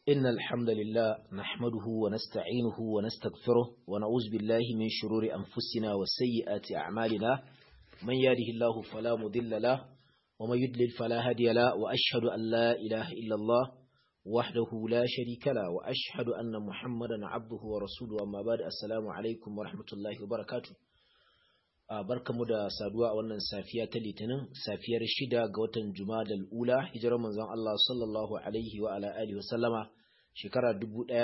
إن الحمد لله نحمده ونستعينه ونستغفره ونعوذ بالله من شرور أنفسنا وسيئات أعمالنا من يهده الله فلا مضل له ومن يضلل فلا هادي له وأشهد أن لا إله إلا الله وحده لا شريك له وأشهد أن محمدا عبده ورسوله أما بعد السلام عليكم ورحمة الله وبركاته barkamu da saduwa a wannan safiya ta litinin safiyar shida ga watan jumadal ula hijirar manzon Allah sallallahu alaihi wa ala alihi wasallama shekara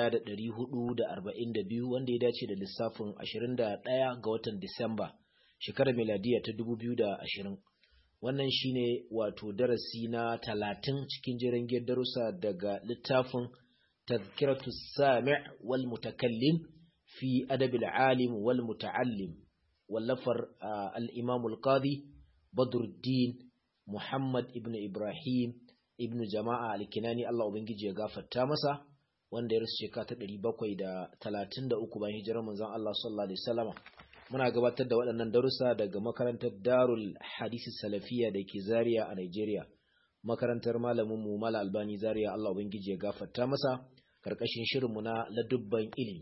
1442 wanda ya dace da lissafin 21 ga watan Disamba shekarar miladiya ta 2020 wannan shine wato darasi na 30 cikin jiran darussa daga littafin tazkiratu sami' wal mutakallim fi adabil alim wal muta'allim wallafar al-imam al-qadi badruddin muhammad ibn ibrahim ibn jama'a al-kinani Allah ubangiji ya gafarta masa wanda ya rasu shekara ta 733 bayan hijirar manzon Allah sallallahu alaihi wasallam muna gabatar da waɗannan darussa daga makarantar Darul Hadisi Salafiya da ke Zaria a Nigeria makarantar malamin mu Mala Albani Zaria Allah ubangiji ya gafarta masa karkashin shirin mu na ladubban ilimi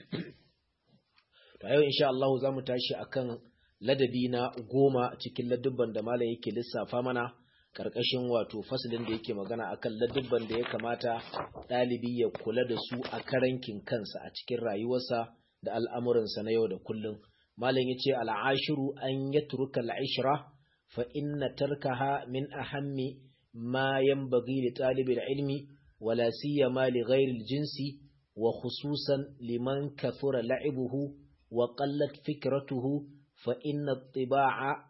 to yau insha Allah zamu tashi akan ladabi na goma cikin ladubban da malam yake lissafa mana karkashin wato fasalin da yake magana akan ladubban da ya kamata ɗalibi ya kula da su a karankin kansa a cikin rayuwarsa da al'amuransa na yau da kullum malam yace al'ashiru an yatruka al'ishra fa inna tarkaha min ahammi ma yanbaghi li talibi ilmi wala siyama li ghairi al-jinsi wa khususan liman kathura la'ibuhu wa qallat fikratuhu fa inna at-tiba'a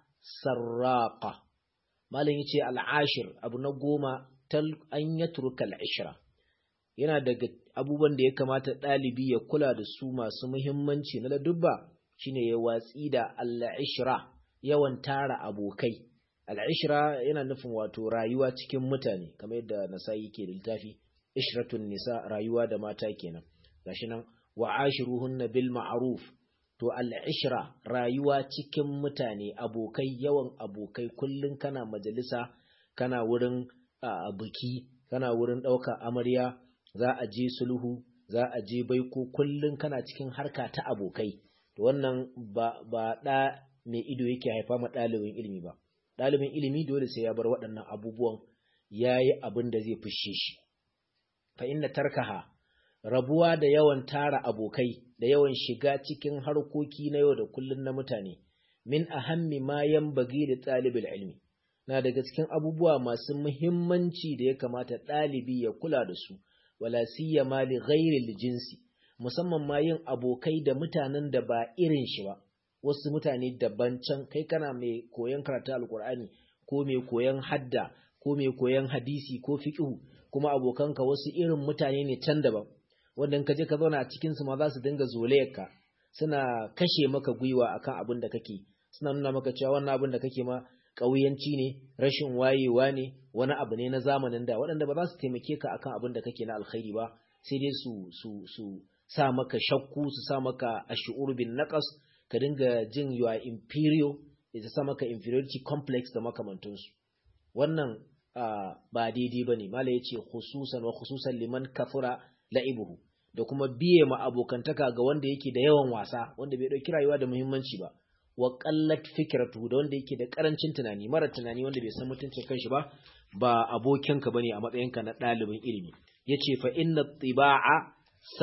sarraqa malam yace al'ashir abu na goma tal an yatruka al'ishra yana daga abubuwan da ya kamata ɗalibi ya kula da su masu muhimmanci na ladubba shine ya watsi da al'ishra yawan tara abokai al'ishra yana nufin wato rayuwa cikin mutane kamar yadda nasa'i ke da littafi ishratun nisa rayuwa da mata kenan gashi nan wa ashiruhunna bil ma'ruf to al'ishra rayuwa cikin mutane abokai yawan abokai kullum kana majalisa kana wurin biki kana wurin ɗauka amarya za a je sulhu za a je baiko kullum kana cikin harka ta abokai to wannan ba ba ɗa mai ido yake haifa ma ɗalibin ilimi ba ɗalibin ilimi dole sai ya bar waɗannan abubuwan ya yi abin da zai fushe shi fa inna tarkaha rabuwa da yawan tara abokai da yawan shiga cikin harkoki na yau da kullun na mutane min ahammi ma yanbaghi da talibul ilmi na daga cikin abubuwa masu muhimmanci da ya kamata ɗalibi ya kula da su wala siyama li ghairi jinsi musamman ma yin abokai da mutanen da ba irin shi ba wasu mutane daban can kai kana mai koyon karatu alkur'ani ko mai koyon hadda ko mai koyon hadisi ko fiqhu kuma abokanka wasu irin mutane ne can daban wanda ka je ka zauna a cikin su ma za su dinga zolayarka suna kashe maka gwiwa akan abin da kake suna nuna maka cewa wannan abin da kake ma ƙauyanci ne rashin wayewa ne wani abu ne na zamanin da waɗanda ba za su taimake ka akan abin da kake na alkhairi ba sai dai su su su sa maka shakku su sa maka ash'ur bin naqas ka dinga jin you are inferior ya sa maka inferiority complex da makamantansu wannan ba daidai bane mala yace khususan wa khususan liman kafura la'ibuhu da kuma biye ma abokantaka ga wanda yake da yawan wasa wanda bai dauki rayuwa da muhimmanci ba wa qallat fikratu da wanda yake da karancin tunani mara tunani wanda bai san mutuncin kanshi ba ba abokinka bane a matsayinka na ɗalibin ilimi yace fa inna tibaa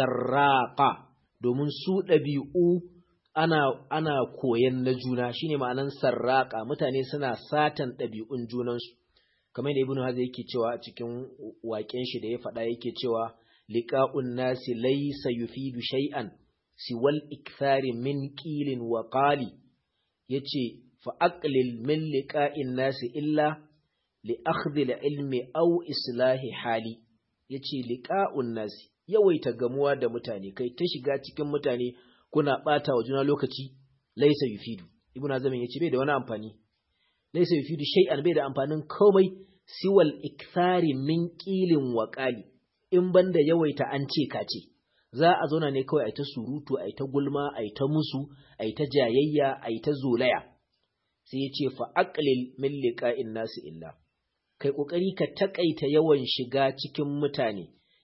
sarraqa domin su ɗabi'u ana ana koyan na juna shine ma'anan sarraqa mutane suna satan ɗabi'un junansu kamar da ibnu hazai yake cewa a cikin waƙen shi da ya faɗa yake cewa liqa'un nasi laysa yufidu shay'an siwal ikthari min qilin wa qali yace fa aqlil min liqa'in nasi illa li akhdhi ilmi aw islahi hali yace liqa'un nasi yawaita gamuwa da mutane kai ta shiga cikin mutane kuna bata wa juna lokaci laysa yufidu ibnu azamin yace bai da wani amfani laysa yufidu shay'an bai da amfanin komai siwal ikthari min qilin wa qali in banda yawaita an ce ka ce za a zauna ne kawai a ta surutu a ta gulma a ta musu a ta jayayya a ta zolaya sai ya ce fa aqlil min liqa'in nasi illa kai kokari ka takaita yawan shiga cikin mutane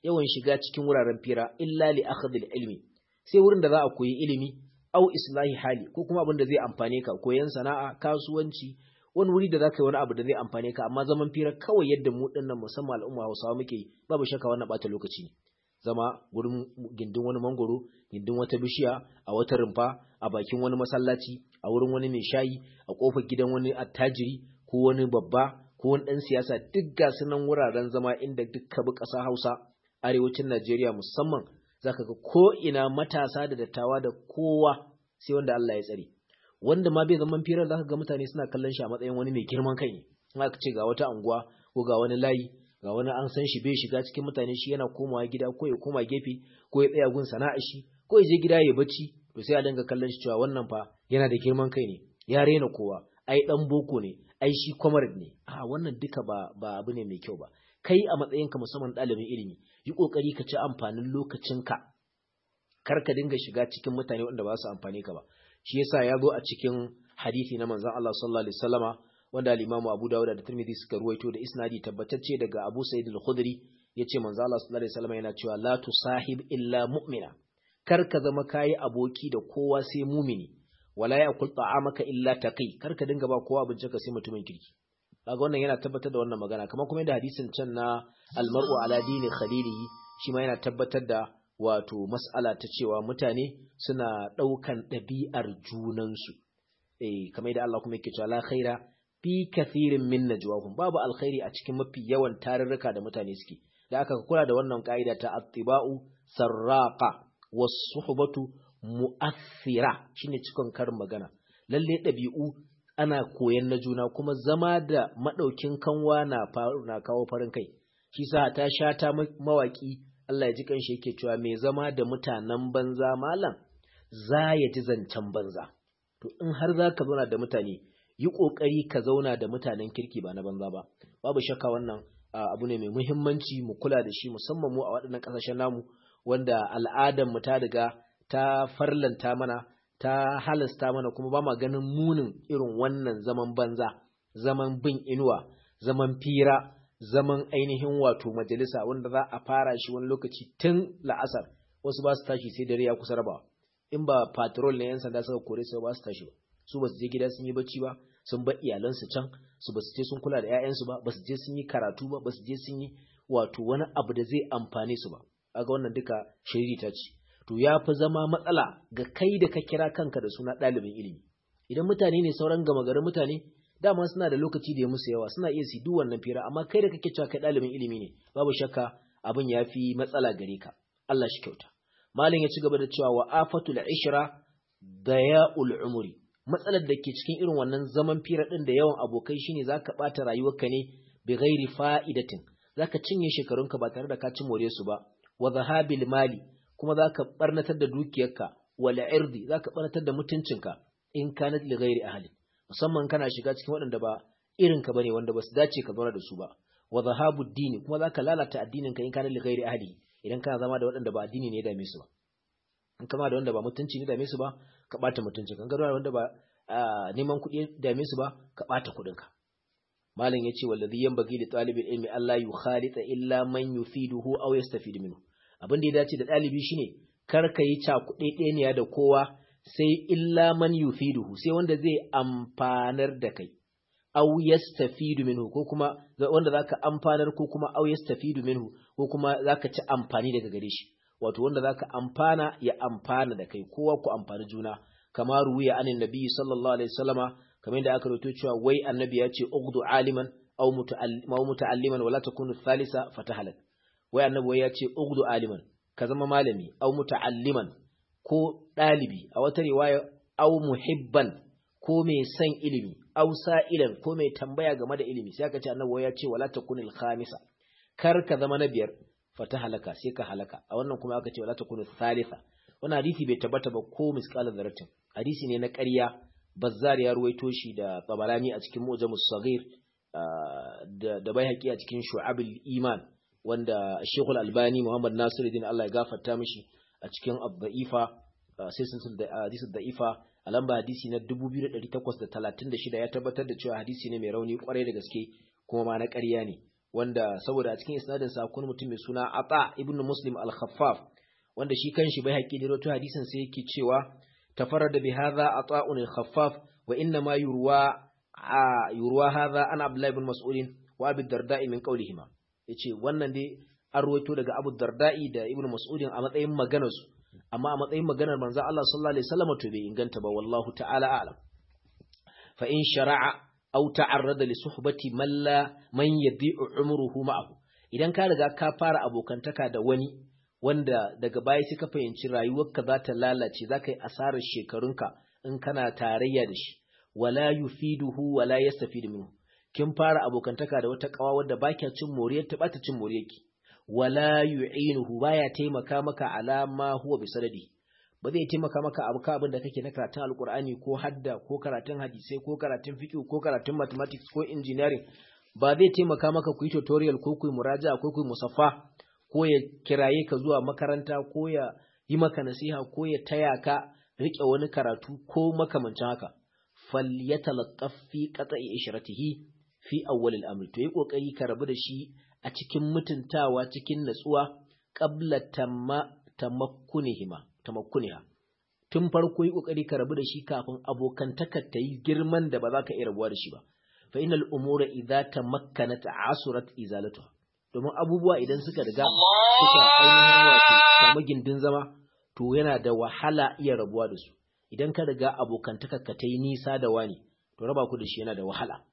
yawan shiga cikin wuraren fira illa li akhdhil ilmi sai wurin da za a koyi ilimi au islahi hali ko kuma abin da zai amfane ka koyan sana'a kasuwanci wani wuri da za ka yi wani abu da zai amfane ka amma zaman fira kawai yadda mu dinnan musamman al'umma Hausawa muke yi babu shakka wannan bata lokaci ne zama gurin gindin wani mangoro gindin wata bishiya a wata rumfa a bakin wani masallaci a wurin wani mai shayi a kofar gidan wani attajiri ko wani babba ko wani dan siyasa duk ga sunan wuraren zama inda duk bi ƙasa Hausa arewacin Najeriya musamman zaka ga ko ina matasa da dattawa da kowa sai wanda Allah ya tsare wanda ma bai zaman firar zaka ga mutane suna kallon shi a matsayin wani mai girman kai ne in aka ce ga wata anguwa ko ga wani layi ga wani an san shi bai shiga cikin mutane shi yana komawa gida ko ya koma gefe ko ya tsaya gun sana'a shi ko ya je gida ya bacci to sai a dinga kallon shi cewa wannan fa yana da girman kai ne ya rena kowa ai dan boko ne ai shi comrade ne a wannan duka ba ba abu ne mai kyau ba kai a matsayinka musamman ɗalibin ilimi yi ƙoƙari ka ci amfanin lokacinka kar ka dinga shiga cikin mutane wanda ba su amfani ka ba shi yasa ya zo a cikin hadisi na manzon Allah sallallahu alaihi wasallama wanda al-Imam Abu Dawud da Tirmidhi suka ruwaito da isnadi tabbatacce daga Abu Sa'id al-Khudri yace manzon Allah sallallahu alaihi wasallama yana cewa la tusahib illa mu'mina kar ka zama kayi aboki da kowa sai mumini wala ya'kul ta'amaka illa taqi kar ka dinga ba kowa abinci ka sai mutumin kirki kaga wannan yana tabbatar da wannan magana kamar kuma yadda hadisin can na almar'u ala dini khalilihi shi ma yana tabbatar da wato mas'ala ta cewa mutane suna ɗaukan ɗabi'ar junansu eh kamar yadda Allah kuma yake cewa la khaira fi kathirin min najwahum babu alkhairi a cikin mafi yawan tarurruka da mutane suke da aka kula da wannan ka'ida ta attiba'u sarraqa was-suhbatu mu'athira shine cikon karin magana lalle ɗabi'u ana koyan na juna kuma zama da maɗaukin kanwa na na kawo farin kai shi sa ta sha ta mawaki Allah ya ji kanshi yake cewa mai zama da mutanen banza malam za ya ji zancen banza to in har za ka zauna da mutane yi ƙoƙari ka zauna da mutanen kirki ba na banza ba babu shakka wannan abu ne mai muhimmanci mu kula da shi musamman mu a waɗannan ƙasashen namu wanda al'adar mu ta riga ta farlanta mana ta halasta mana kuma ba ma ganin munin irin wannan zaman banza zaman bin inuwa zaman fira zaman ainihin wato majalisa wanda za a fara shi wani lokaci tun la'asar wasu ba su tashi sai dare ya kusa rabawa in ba patrol na yan sanda suka kore su ba su tashi ba su ba su je gida sun yi bacci ba sun bar iyalansu can su ba su je sun kula da 'ya'yansu ba ba su je sun yi karatu ba ba su je sun yi wato wani abu da zai amfane su ba aga wannan duka shiriri ta ce to ya fi zama matsala ga kai da ka kira kanka da suna ɗalibin ilimi idan mutane ne sauran gama garin mutane dama suna da lokaci da ya musu yawa suna iya su duk wannan fira amma kai da kake cewa kai ɗalibin ilimi ne babu shakka abin ya fi matsala gare ka Allah shi kyauta malam ya ci gaba da cewa wa afatul ishra daya'ul umri matsalar da ke cikin irin wannan zaman fira din da yawan abokai shine zaka bata rayuwarka ne bi ghairi fa'idatin zaka cinye shekarunka ba tare da ka ci more su ba wa zahabil mali kuma za ka ɓarnatar da dukiyarka wala irdi za ka ɓarnatar da mutuncinka in ka na li ghairi ahli musamman kana shiga cikin waɗanda ba irinka bane wanda ba su dace ka zauna da su ba wa zahabu dini kuma za ka lalata addininka in ka na li ghairi ahli idan kana zama da waɗanda ba addini ne ya dame su ba in kama da wanda ba mutunci ne dame su ba ka ɓata mutuncin kan da wanda ba neman kuɗi dame su ba ka ɓata kuɗinka malam yace wallazi yanbaghi li talibil ilmi alla yukhalita illa man yufiduhu aw yastafidu minhu abin da ya dace da ɗalibi shine kar ka yi cakuɗeɗeniya da kowa sai illa man yufiduhu sai wanda zai amfanar da kai aw yastafidu minhu ko kuma wanda zaka amfanar ko kuma aw yastafidu minhu ko kuma zaka ci amfani daga gare shi wato wanda zaka amfana ya amfana da kai kowa ku amfani juna kama ruwiya anin nabi sallallahu alaihi wasallama kamar yadda aka rawaito cewa wai annabi ya ce ugdu aliman aw muta'alliman wala takunu thalitha fatahalak wai annabi wai ya ce ugdu aliman ka zama malami aw muta'alliman ko dalibi a wata riwaya aw muhibban ko mai son ilimi aw sa'ilan ko mai tambaya game da ilimi sai aka ce annabi wai ya ce wala takunil khamisa kar ka zama na biyar fata halaka sai ka halaka a wannan kuma aka ce wala takunu thalitha wannan hadisi bai tabbata ba ko misqala dharratin hadisi ne na ƙarya bazzar ya ruwaito shi da tabarani a cikin mu'jamus saghir da da baihaqi a cikin shu'abul iman wanda Sheikhul Albani Muhammad Nasiruddin Allah ya gafarta mishi a cikin Ad-Da'ifa sai sun da hadisi da'ifa a lamba hadisi na 2836 ya tabbatar da cewa hadisi ne mai rauni kwarai da gaske kuma ma na ƙarya ne wanda saboda a cikin isnadin sa kun mutum mai suna Ata ibn Muslim al-Khaffaf wanda shi kanshi bai haƙi da rawaito hadisin sai yake cewa tafarrada bi hadha Ata'un al-Khaffaf wa inna ma yurwa yurwa hadha an Abdullah ibn Mas'ud wa Abi Darda'i min qawlihima yace wannan dai an rawaito daga Abu Darda'i da Ibn Mas'ud a matsayin maganar su amma a matsayin maganar manzo Allah sallallahu alaihi wasallam to bai inganta ba wallahu ta'ala a'lam fa in shara'a aw ta'arrada li suhbati man la man yadi'u umruhu ma'ahu idan ka riga ka fara abokantaka da wani wanda daga baya sai ka fahimci rayuwarka za ta lalace za ka yi asarar shekarunka in kana tarayya da shi wala yufiduhu wala yastafidu minhu kin fara abokantaka da wata kawa wadda ba kya cin moriyar ta bata cin moriyarki wala yu'inuhu baya taimaka maka ala ma huwa bisanadi ba zai taimaka maka abu ka abin da kake na karatun alkur'ani ko hadda ko karatun hadisai ko karatun fiqh ko karatun mathematics ko engineering ba zai taimaka maka ku yi tutorial ko ku yi muraja ko ku yi musaffa ko ya kiraye ka zuwa makaranta ko ya yi maka nasiha ko ya taya ka rike wani karatu ko makamancin haka falyatalaqqaf fi qata'i ishratihi fi awwal al-amr to yi kokari ka rabu da shi a cikin mutuntawa cikin natsuwa qabla tamma tamakkunihima tamakkuniha tun farko yi kokari ka rabu da shi kafin abokantakar ta yi girman da ba za ka iya rabuwa da shi ba fa innal umura idza tamakkanat asurat izalatuha domin abubuwa idan suka riga suka ainihin wato samu gindin zama to yana da wahala iya rabuwa da su idan ka riga abokantakar ka ta yi nisa da wani to raba ku da shi yana da wahala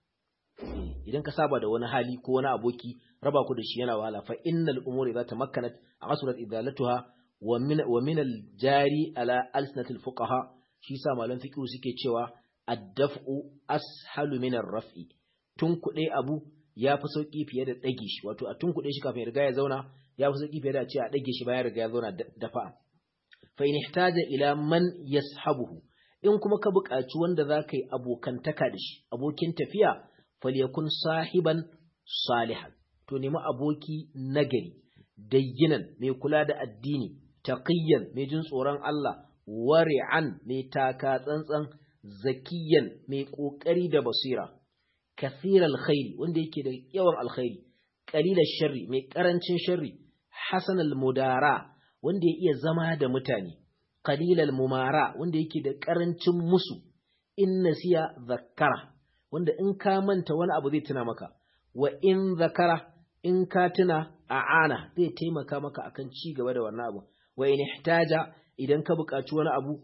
idan ka saba da wani hali ko wani aboki raba ku da shi yana wahala fa innal umura idza tamakkanat asurat izalatuha wa min al-jari ala alsinatil fuqaha shi sa malam fiqh suke cewa ad-daf'u ashalu min ar-raf'i tun kuɗe abu ya fi sauki fiye da ɗage shi wato a tun kuɗe shi kafin ya riga ya zauna ya fi sauki fiye da ce a ɗage shi bayan riga ya zauna dafa fa in ihtaja ila man yashabuhu in kuma ka buƙaci wanda za ka yi abokantaka da shi abokin tafiya falyakun sahiban salihan to nemi aboki nagari dayyinan mai kula da addini taqiyyan mai jin tsoron Allah wari'an mai taka tsantsan zakiyan mai kokari da basira kathir alkhairi wanda yake da yawan alkhairi qalil sharri mai karancin sharri hasan almudara wanda ya iya zama da mutane qalil almumara wanda yake da karancin musu in nasiya zakkara wanda in ka manta wani abu zai tuna maka wa in zakara in ka tuna a'ana zai taimaka maka akan ci gaba da wannan abu wa in ihtaja idan ka buƙaci wani abu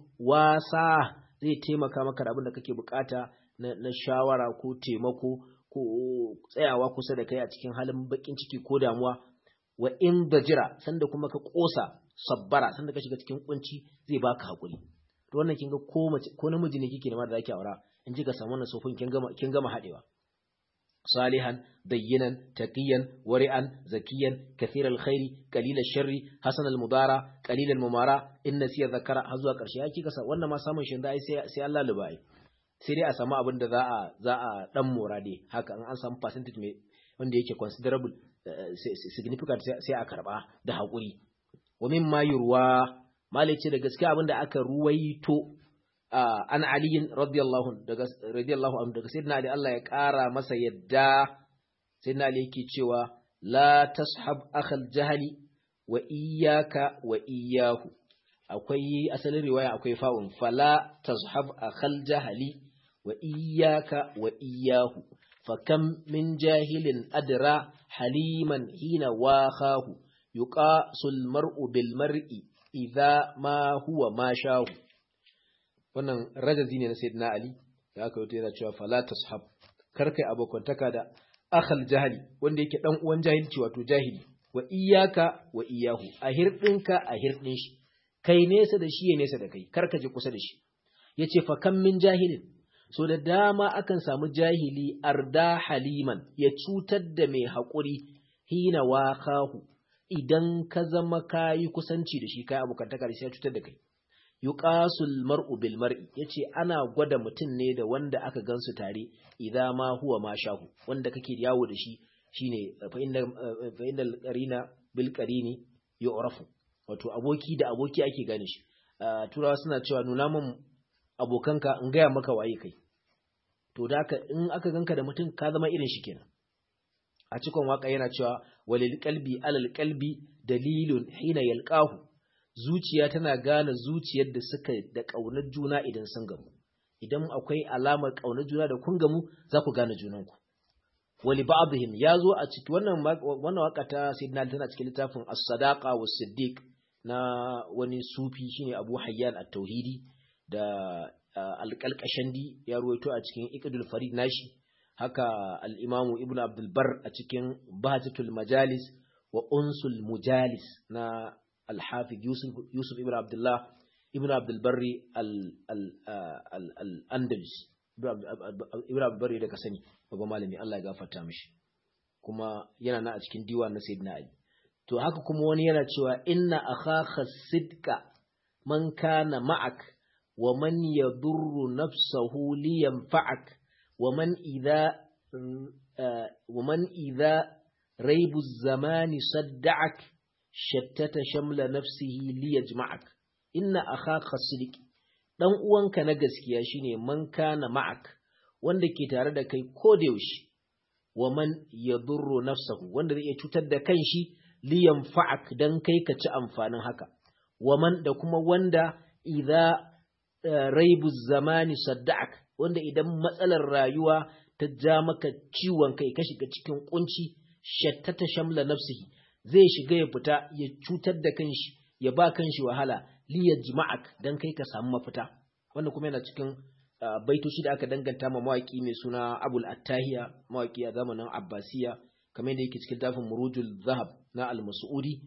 wasa zai taimaka maka da abin da kake buƙata na, na shawara ko taimako ko tsayawa kusa da kai a cikin halin bakin ciki ko damuwa wa in dajira sanda kuma ka kosa sabbara sanda ka shiga cikin kunci zai baka hakuri to wannan kin ga ko mace ko namiji ne kike da ma da zaki aura in ji ka samu wannan sofin kin gama kin gama hadewa صالحا دينا تقيا ورعا زكيا كثير الخير قليل الشر حسن المضارع قليل الممارا ان نسي ذكر har karshe yake kasa wannan ma samun shin dai sai sai Allah lubai sai dai a samu abin da za a za a dan mora dai haka an an samu percentage mai wanda yake considerable significant sai a karba da hakuri wa mimma yurwa malice da gaskiya abin da aka ruwaito an aliyin radiyallahu daga radiyallahu anhu daga sayyidina ali Allah ya kara masa yadda sayyidina ali yake cewa la tashab akhal jahali wa iyyaka wa iyyahu akwai asalin riwaya akwai fa'un fala tashab akhal jahali wa iyyaka wa iyyahu fakam min jahilin adra haliman hina wahahu yuqasul mar'u bil mar'i idza ma huwa ma shahu wannan rajazi ne na sayyidina ali da aka yi yana cewa fala tashab kar kai abokantaka da akhal jahili wanda yake dan uwan jahilci wato jahili wa iyyaka wa iyyahu a hirdinka a hirdin shi kai nesa da shi ya nesa da kai kar ka je kusa da shi yace fa kam min jahilin so da dama akan samu jahili arda haliman ya cutar da mai haƙuri hina wakahu idan ka zama kayi kusanci da shi kai abokantaka da shi ya cutar da kai yuqasul mar'u bil mar'i yace ana gwada mutum ne da wanda aka gansu tare idza ma huwa ma shahu wanda kake yawo da shi shine fa inna fa innal qarina bil qarini yu'rafu wato aboki da aboki ake gane shi turawa suna cewa nuna min abokanka in gaya maka waye kai to da haka in aka ganka da mutum ka zama irin shi kenan a cikin waka yana cewa walil qalbi alal qalbi dalilun hina yalqahu zuciya tana gane zuciyar da suka da kaunar juna idan sun gamu idan akwai alamar kaunar juna da kun gamu za ku gane junanku wali ba'dihim yazo a cikin wannan wannan waka ta sayyidina tana cikin littafin as-sadaqa was-siddiq na wani sufi shine Abu Hayyan at-Tauhidi da al-Qalqashandi ya ruwaito a cikin Iqdul Farid nashi haka al-Imam Ibn Abdul Bar a cikin Bahjatul Majalis wa Unsul Mujalis na al-Hafiz Yusuf Yusuf Ibn Abdullah Ibn Abdul Barri al-Andalus Ibn Abdul Barri da ka sani babban malami Allah ya gafarta mishi kuma yana na a cikin diwan na Sayyidina Ali to haka kuma wani yana cewa inna akhaka sidqa man kana ma'ak wa man yadurru nafsahu li yanfa'ak wa man idha wa man idha raibu zamani sadda'ak shattata shamla nafsihi li yajma'ak inna akhaka sidq dan uwanka na gaskiya shine man kana ma'ak wanda ke tare da kai ko da yaushe wa man yadurru nafsahu wanda zai iya cutar da kanshi liyan fa'ak don kai ka ci amfanin haka, waman da kuma wanda idha raibu zamani sadda'ak, wanda idan matsalar rayuwa ta ja maka ciwon kai ka shiga cikin kunci, shattata shamla nafsihi, zai shiga ya fita ya cutar da kanshi, ya ba kanshi wahala, liya jima'ak don kai ka samu mafita. Wanda kuma yana cikin baitoci da aka danganta ma mawaƙi mai suna Abul Attahiya, mawaƙi a zamanin Abbasiya, kamar yadda yake cikin tafin murujul zahab na al-mas'udi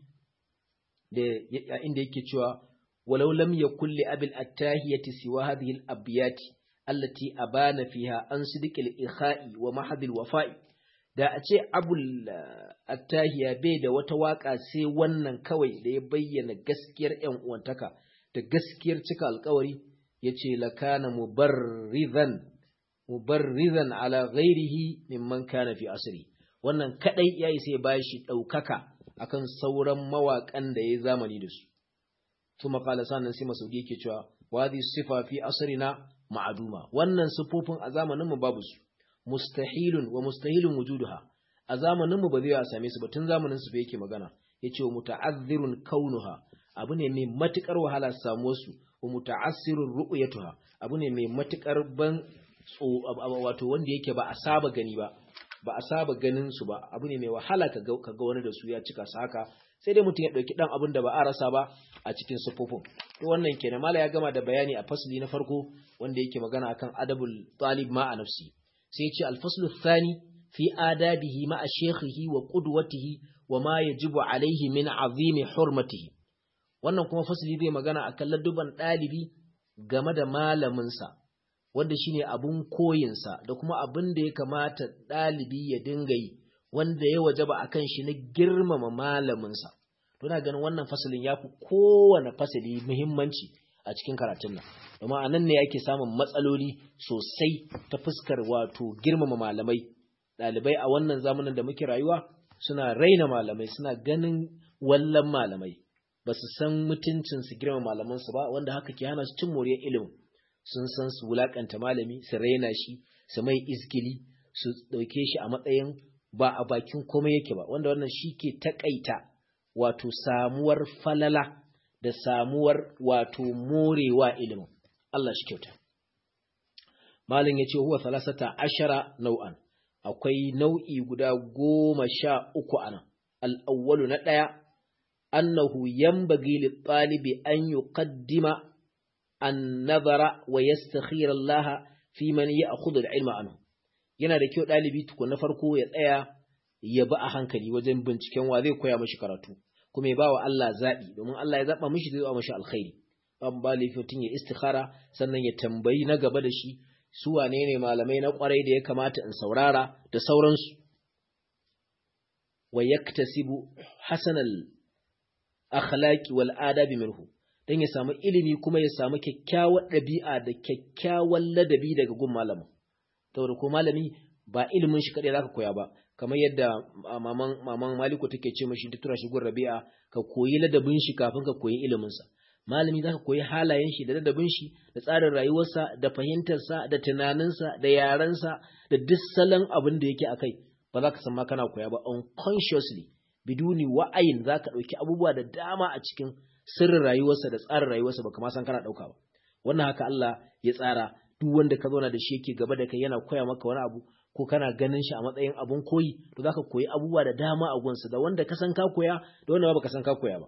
da inda yake cewa walau lam yakul li abil attahiyati siwa hadhihi al-abyati allati abana fiha an sidqil ikha'i wa mahadil wafa'i da a ce abul attahiya bai da wata waka sai wannan kawai da ya bayyana gaskiyar yan uwantaka da gaskiyar cika alkawari yace lakana mubarrizan mubarrizan ala ghairihi mimman kana fi asri wannan kadai ya isa ya bashi ɗaukaka akan sauran mawaƙan da ya zamani da su. Tuma kala sannan sai Masaudi yake cewa wadi sifa fi asrina ma'aduma wannan sifofin a zamanin mu babu su mustahilun wa mustahilun wujuduha a zamanin mu ba zai a same su ba tun zamanin su yake magana yace wa muta'azzirun kaunuha abu ne mai matukar wahala samuwar su wa muta'assirun ru'yatuha abu ne mai matukar ban wato wanda yake ba a saba gani ba ba a saba ganin su ba abu ne mai wahala ka ga wani da su ya cika su haka sai dai mutum ya ɗauki ɗan abin da ba a rasa ba a cikin siffofin to wannan kenan mala ya gama da bayani a fasli na farko wanda yake magana akan adabul talib ma a nafsi sai ya ce alfaslu thani fi adabihi ma a shekhihi wa qudwatihi wa ma yajibu alaihi min azimi hurmatihi wannan kuma fasli zai magana akan ladduban ɗalibi game da malaminsa wanda shine abun koyinsa da kuma abin da ya kamata ɗalibi ya dinga yi wanda ya wajaba a kan shi na girmama malaminsa. Tuna ganin wannan fasalin ya fi kowane fasali muhimmanci a cikin karatun nan. Domin a nan ne ake samun matsaloli sosai ta fuskar wato girmama malamai. Ɗalibai a wannan zamanin da muke rayuwa suna raina malamai suna ganin wallan malamai. Ba su san mutuncin su girmama malamansu ba wanda haka ke hana su cin moriyar ilimin. Sun san su wulakanta malami, su raina shi, su mai iskili, su ɗauke shi a matsayin ba a bakin komai yake ba wanda wannan shi ke takaita wato samuwar falala da samuwar wato morewa ilimin Allah shi kyauta malin ya ce huwa salasata ashara nau'an akwai nau'i guda goma sha uku a nan al'awwalu na ɗaya annahu yambagi littalibi an yuqaddima an nazara wa yastakhira Allah fi man ya'khudhu al-ilma anhu yana da kyau ɗalibi tukun na farko ya tsaya ya bi a hankali wajen binciken wa zai koya mashi karatu kuma ya ba wa Allah zaɓi domin Allah ya zaɓa mashi zai zaɓa mashi alkhairi ban ba laifin ya istikhara sannan ya tambayi na gaba da shi su wane ne malamai na ƙwarai da ya kamata in saurara da sauransu wa yaktasibu hasanal akhlaqi wal adabi minhu dan ya samu ilimi kuma ya samu kyakkyawar ɗabi'a da kyakkyawan ladabi daga gun malamin saboda ko malami ba ilimin shi kadai zaka koya ba kamar yadda maman maman Maliku take ce mishi duk tura shi gun Rabi'a ka koyi ladabin shi kafin ka koyi ilimin sa malami zaka koyi halayen shi da ladabin shi da tsarin rayuwarsa da fahimtar sa da tunanin sa da yaran sa da duk salon abin da yake akai ba za ka san ma kana koya ba unconsciously biduni wa'ayin za ka ɗauki abubuwa da dama a cikin sirrin rayuwarsa da tsarin rayuwarsa ba kama san kana ɗauka ba wannan haka Allah ya tsara duk wanda ka zauna da shi yake gaba da kai yana koya maka wani abu ko kana ganin shi a matsayin abun koyi to zaka koyi abubuwa da dama a gunsa da wanda ka san ka koya da wanda ba ka san ka koya ba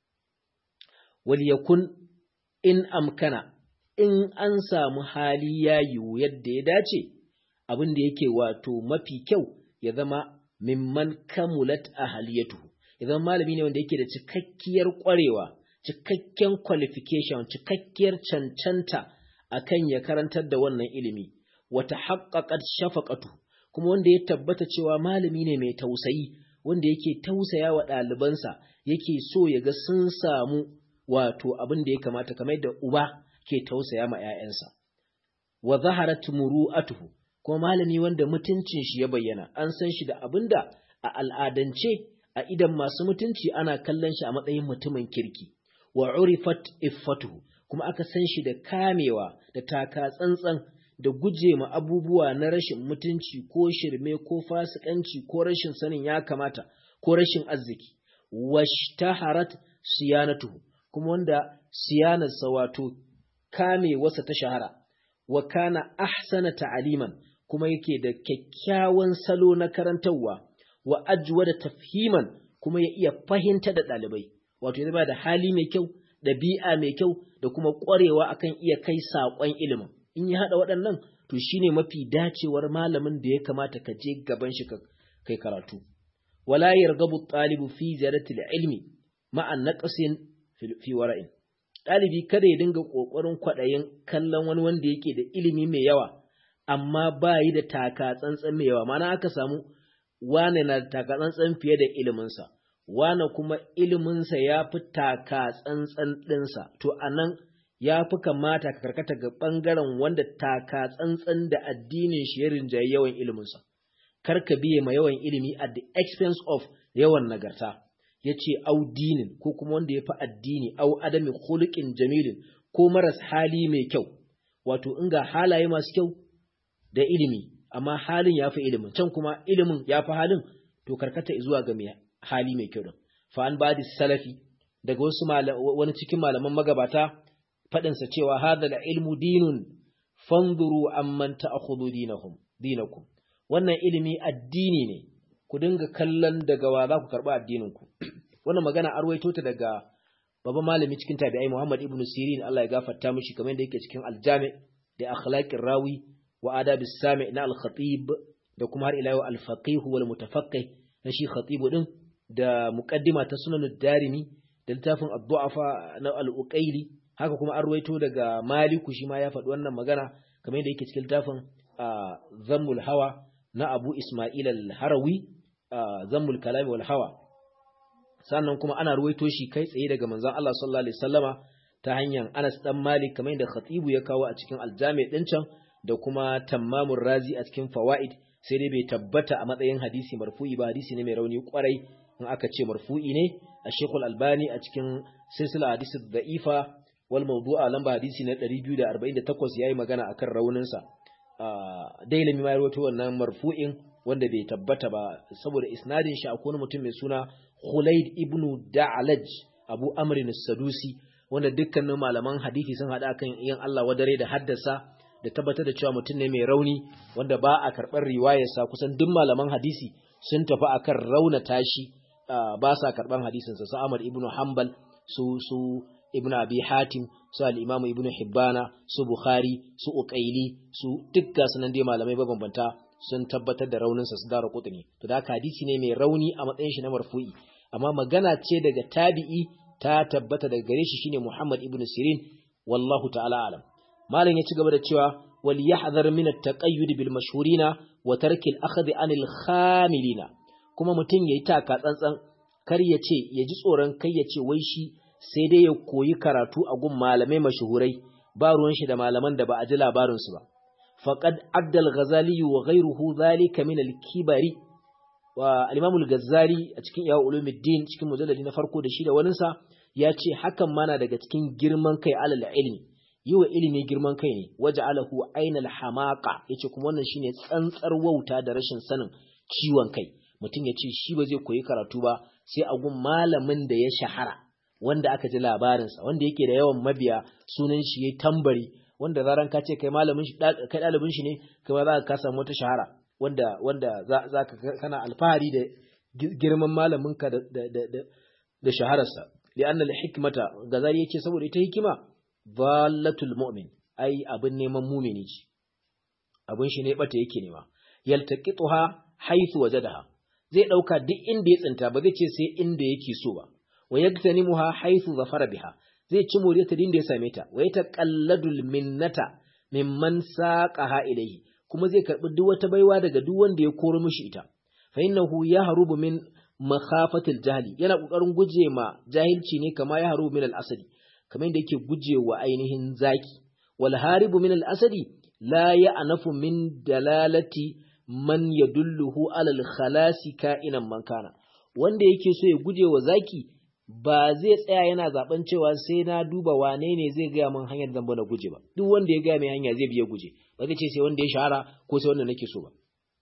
wal yakun in amkana in an samu hali ya yiwu yadda ya dace abin da yake wato mafi kyau ya zama mimman kamulat ahaliyatuhu ya zama malami ne wanda yake da cikakkiyar ƙwarewa cikakken qualification cikakkiyar cancanta akan ya karantar da wannan ilimi wata haqqaqat shafaqatu kuma wanda ya tabbata cewa malami ne mai tausayi wanda yake tausaya wa ɗalibansa yake so ya ga sun samu wato abin da ya kamata kamar da uba ke tausaya ma 'ya'yansa wa zaharat muru'atuhu kuma malami wanda mutuncin shi ya bayyana an san shi da abinda a al'adance a idan masu mutunci ana kallon shi a matsayin mutumin kirki wa urifat iffatuhu kuma aka san shi da kamewa da taka tsantsan da guje ma abubuwa na rashin mutunci ko shirme ko fasikanci ko rashin sanin ya kamata ko rashin arziki washtaharat siyanatuhu kuma wanda siyanarsa wato kame wasa ta shahara wa kana ahsana ta'aliman kuma yake da kyakkyawan salo na karantarwa wa ajwa da tafhiman kuma ya iya fahimta da ɗalibai wato ya ba da hali mai kyau ɗabi'a mai kyau da kuma ƙwarewa akan iya kai saƙon ilimin in ya haɗa waɗannan to shine mafi dacewar malamin da ya kamata ka je gaban shi ka kai karatu wala yargabu ɗalibu fi ziyarati ilmi ma'a naqsin fi wara'in ɗalibi kada ya dinga ƙoƙarin kwaɗayin kallon wani wanda yake da ilimi mai yawa amma ba yi da taka tsantsan mai yawa mana aka samu wane na da taka tsantsan fiye da iliminsa wane kuma iliminsa ya fi taka tsantsan ɗinsa to a nan ya fi kamata ka karkata ga ɓangaren wanda taka tsantsan da addinin shi ya rinjaye yawan iliminsa kar ka biye ma yawan ilimi at the expense of yawan nagarta ya ce au dinin ko kuma wanda ya fi addini au adami khuluqin jamilin ko maras hali mai kyau wato in ga halaye masu kyau da ilimi amma halin ya fi ilimin can kuma ilimin ya fi halin to karkata zuwa ga mai hali mai kyau din fa an badi salafi daga wasu wani cikin malaman magabata faɗinsa cewa hadha da ilmu dinun fanzuru amman ta'khudhu dinahum dinakum wannan ilimi addini ne ku dinga kallon daga wa za ku karɓi addininku wannan magana an ruwaito ta daga babban malami cikin tabi'ai Muhammad ibn Sirin Allah ya gafarta mishi kamar yadda yake cikin aljami da akhlaqir rawi wa adabis sami na al-khatib da kuma har ila yau al-faqih wal mutafaqqih na shi khatib din da muqaddima ta sunan darimi da littafin ad-du'afa na al-uqayli haka kuma an ruwaito daga maliku shi ma ya faɗi wannan magana kamar yadda yake cikin littafin zammul hawa na abu isma'il al-harawi zammul kalami wal hawa sannan kuma ana ruwaito shi kai tsaye daga manzon Allah sallallahu alaihi wasallama ta hanyar Anas dan Malik kamar yadda Khatibu ya kawo a cikin Al-Jami' din can da kuma Tammamur Razi a cikin Fawaid sai dai bai tabbata a matsayin hadisi marfu'i ba hadisi ne mai rauni kwarai in aka ce marfu'i ne a Sheikhul Albani a cikin silsila hadisi da'ifa wal mawdu'a lamba hadisi na 248 yayi magana akan raunin sa dailami ma ya rawaito wannan marfu'in wanda bai tabbata ba saboda isnadin shi akwai mutum mai suna Khulaid ibn Da'laj Abu Amr as-Sadusi wanda dukkanin malaman hadisi sun hada kan yin Allah wadare da haddasa da tabbatar da cewa mutum ne mai rauni wanda ba a karɓar riwayarsa kusan duk malaman hadisi sun tafi akan raunata shi ba sa karɓar hadisinsa su Ahmad ibn Hanbal su su Ibn Abi Hatim su al-Imam Ibn Hibbana su Bukhari su Uqaili su dukka sunan dai malamai mabambanta sun tabbatar da rauninsa su dara kutuni to da hadisi ne mai rauni a matsayin shi na marfu'i amma magana ce daga tabi'i ta tabbata daga gare shi shine Muhammad ibn Sirin wallahu ta'ala alam malam ya ci gaba da cewa wal yahdhar min at-taqayyud bil mashhurina wa tarki al-akhdh anil khamilina kuma mutum yayi taka tsantsan kar ya ce ya ji tsoron kai ya ce wai shi sai dai ya koyi karatu a gun malamai mashuhurai ba ruwan shi da malaman da ba a ji labarin su ba faqad adda al-ghazali wa ghayruhu dhalika min al-kibari wa al-imam al-ghazali a cikin ya ulumuddin cikin mujalladi na farko da shi da waninsa ya ce hakan mana daga cikin girman kai alal ilmi yi wa ilimi girman kai ne waje alahu ainal hamaka ya ce kuma wannan shine tsantsar wauta da rashin sanin ciwon kai mutum ya ce shi ba zai koyi karatu ba sai a gun malamin da ya shahara wanda aka ji labarinsa wanda yake da yawan mabiya sunan shi ya tambari wanda zaran ka ce kai malamin shi kai ɗalibin shi ne kai ma za ka samu wata shahara wanda wanda za ka kana alfahari da girman malaminka da da da da shahararsa li'anna al-hikmata gazali yace saboda ita hikima dallatul mu'min ai abin neman mumini ce abin shi ne bata yake nema yaltaqituha haythu wajadaha zai dauka duk inda ya tsinta ba zai ce sai inda yake so ba wa yaktanimuha haythu zafara biha zai ci more ta inda ya same ta wa yataqalladul minnata mimman saqaha ilayhi kuma zai karbi duk wata baiwa daga duk wanda ya koro mishi ita fa innahu yahrubu min makhafatil jahli yana kokarin guje ma jahilci ne kama ya harubu min al-asadi kamar yadda yake guje wa ainihin zaki wal haribu min al-asadi la ya'nafu min dalalati man yadulluhu ala al-khalasi ka'inan man kana wanda yake so ya guje wa zaki ba zai tsaya yana zaben cewa sai na duba wane ne zai gaya min hanyar zan na guje ba duk wanda ya gaya mai hanya zai biya guje ba zai ce sai wanda ya shahara ko sai wanda nake so ba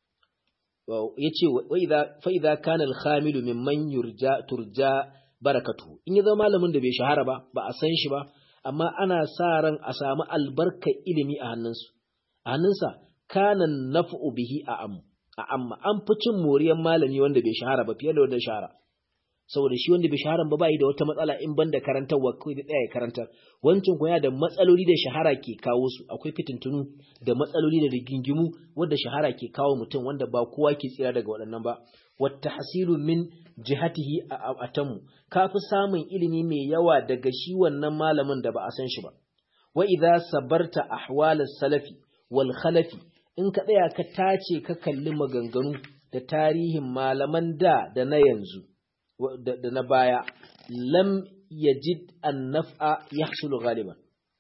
yace fa idza kana al-khamilu mimman yurja turja barakatu in ya zama malamin da bai shahara ba ba a san shi ba amma ana sa ran a samu albarka ilimi a hannunsu a hannunsa kana naf'u bihi a am a amma an fi cin moriyar malami wanda bai shahara ba fiye da wanda shahara saboda shi wanda bai shahara ba bai da wata matsala in banda karantarwa kai da tsaya karantar wancan kuma da matsaloli da shahara ke kawo su akwai fitintunu da matsaloli da rigingimu wanda shahara ke kawo mutum wanda ba kowa ke tsira daga waɗannan ba wata hasilu min jihatihi a atamu ka fi samun ilimi mai yawa daga shi wannan malamin da ba a san shi ba wa idza sabarta ahwalas salafi wal khalafi in ka tsaya ka tace ka kalli maganganu da tarihin malaman da da na yanzu da na baya lam yajid an naf'a yahsulu ghaliban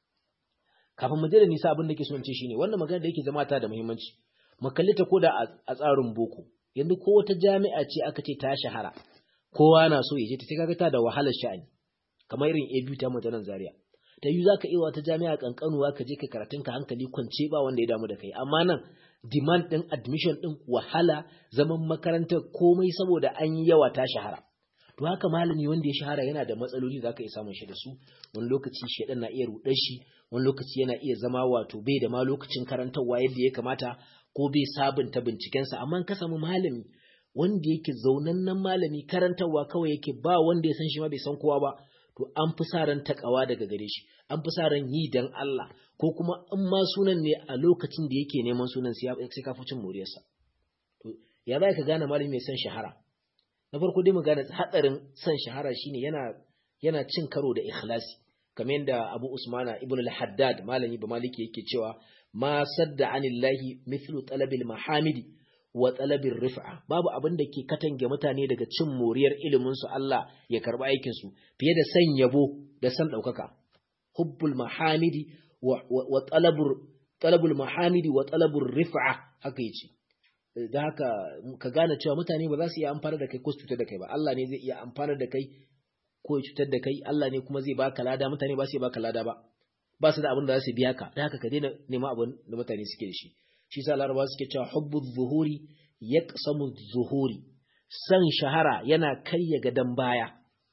kafin mu da nisa abin da ke so in ce shine wannan magana da yake zama ta da muhimmanci mu kalli ta koda a tsarin boko yanzu ko wata jami'a ce aka ce ta shahara kowa na so ya je ta sai kaga ta da wahalar sha'ani kamar irin ABU ta mutanen Zaria ta yi zaka iya wata jami'a kankanuwa ka je ka karatun ka hankali kwance ba wanda ya damu da kai amma nan demand din admission din wahala zaman makarantar komai saboda an yi yawa ta shahara to haka malami wanda ya shahara yana da matsaloli za ka iya samun shi da su wani lokaci shaɗan na iya ruɗar shi wani lokaci yana iya zama wato bai da ma lokacin karantarwa yadda ya kamata ko bai sabunta bincikensa amma ka samu malami wanda yake zaunannen malami karantarwa kawai yake ba wanda ya san shi ma bai san kowa ba to an fi sa ran takawa daga gare shi an fi sa ran yi dan Allah ko kuma in ma sunan ne a lokacin da yake neman sunan sai ka fi cin moriyarsa to ya za ka gane malami mai son shahara na farko dai mu gane hatsarin son shahara shine yana yana cin karo da ikhlasi kamar yadda Abu Usmana Ibn al-Haddad malami ba maliki yake cewa ma sadda anillahi mithlu talabil mahamidi wa talabil rif'a babu abin da ke katange mutane daga cin moriyar ilimin su Allah ya karba aikin su fiye da san yabo da san daukaka hubbul mahamidi wa, wa, talabur talabul mahamidi wa talabur rif'a haka yace da haka ka gane cewa mutane ba za su iya amfana da kai ko su cutar da kai ba Allah ne zai iya amfana da kai ko ya cutar da kai Allah ne kuma zai baka lada mutane ba su baka lada ba ba su da abin da za su biya ka da haka ka daina neman abin da mutane suke da shi shi sa larabawa suke cewa hubbu zuhuri yaqsamu zuhuri san shahara yana karya gadan baya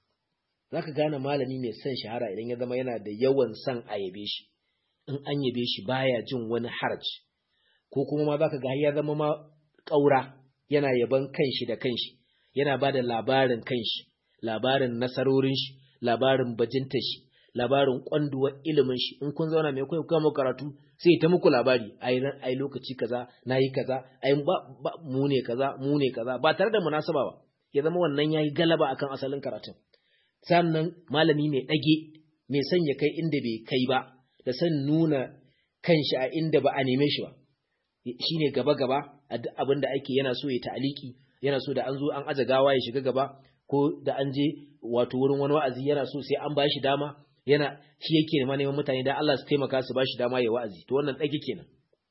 zaka gane malami mai san shahara idan ya zama yana da yawan san a yabe shi in an yabe shi baya jin wani haraji ko kuma ma zaka ga ya zama ma ƙaura yana yaban kanshi da kanshi yana ba da labarin kanshi labarin nasarorin shi labarin bajintar shi labarin kwanduwar ilimin shi in kun zauna mai kai kuma karatu sai ta muku labari ai ai lokaci kaza nayi kaza ai ba, ba mu ne kaza mu ne kaza ba tare da munasaba ba ya zama wannan yayi galaba akan asalin karatun sannan malami mai dage mai sanya kai inda bai kai ba da san nuna kanshi a inda ba a neme shi ba shine gaba gaba a duk abin da ake yana so ya ta'aliki yana so da an zo an aje gawa ya shiga gaba ko da an je wato wurin wani wa'azi yana so sai an bashi dama yana shi yake nema neman mutane dan Allah su taimaka su bashi dama ya wa'azi to wannan dake kenan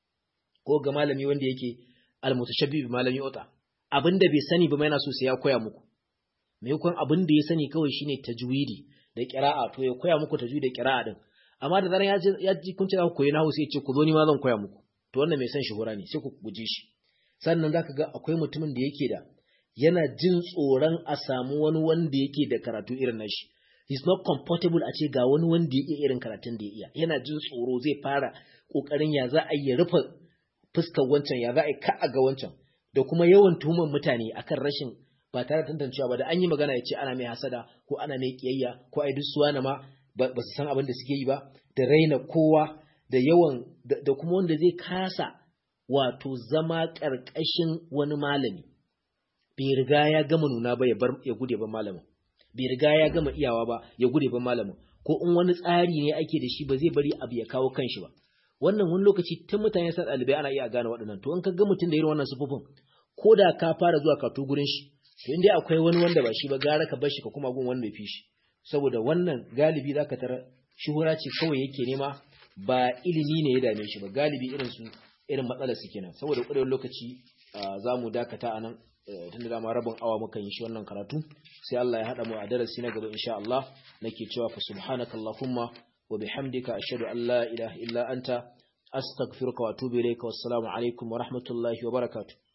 ko ga malami wanda yake almutashabbih bi malami ota abinda bai sani ba yana so sai ya koya muku me yakon abin da ya sani kawai shine tajwidi da qira'a to ya koya muku tajwidi da qira'a din amma da zaran ya ji kun ce za ku koyi nahu sai ya ce ku zo ni ma zan koya muku to wannan mai son shuhura ne sai ku guje shi sannan zaka ga akwai mutumin da yake da yana jin tsoron a samu wani wanda yake da karatu irin nashi he's not comfortable a ce ga wani wanda ya iya irin karatun da ya iya yana jin tsoro zai fara kokarin ya za a yi rufe fuskar wancan ya za a yi ka a ga wancan da kuma yawan tuhumar mutane akan rashin ba tare da tantancewa ba da an yi magana ya ce ana mai hasada ko ana mai kiyayya ko ai dusuwa na ma ba su san abin da suke yi ba da raina kowa da yawan da kuma wanda zai kasa wato zama ƙarƙashin wani malami bai riga ya gama nuna ba ya bar ya gude ban malamin bai riga ya gama iyawa ba ya gude ban malamin ko in wani tsari ne ake da shi ba zai bari abu ya kawo kanshi ba wannan wani lokaci tun mutane sa ɗalibai ana iya gane waɗannan to in ka ga mutum da irin wannan sufufin ko da ka fara zuwa karatu gurin shi to in dai akwai wani wanda ba shi ba gara ka bar shi ka kuma gun wanda ya fi shi saboda wannan galibi zaka tara shuhura ce kawai yake nema ba ilimi ne ya dame shi ba galibi irin su irin matsalar su kenan saboda ƙwarewar lokaci za mu dakata a nan tun da dama rabin awa muka yi shi wannan karatu sai Allah ya haɗa mu a darasi na gaba insha Allah nake cewa fa subhanaka allahumma wa bihamdika ashhadu an la ilaha illa anta astaghfiruka wa atubu ilayka wassalamu alaikum wa rahmatullahi wa barakatuh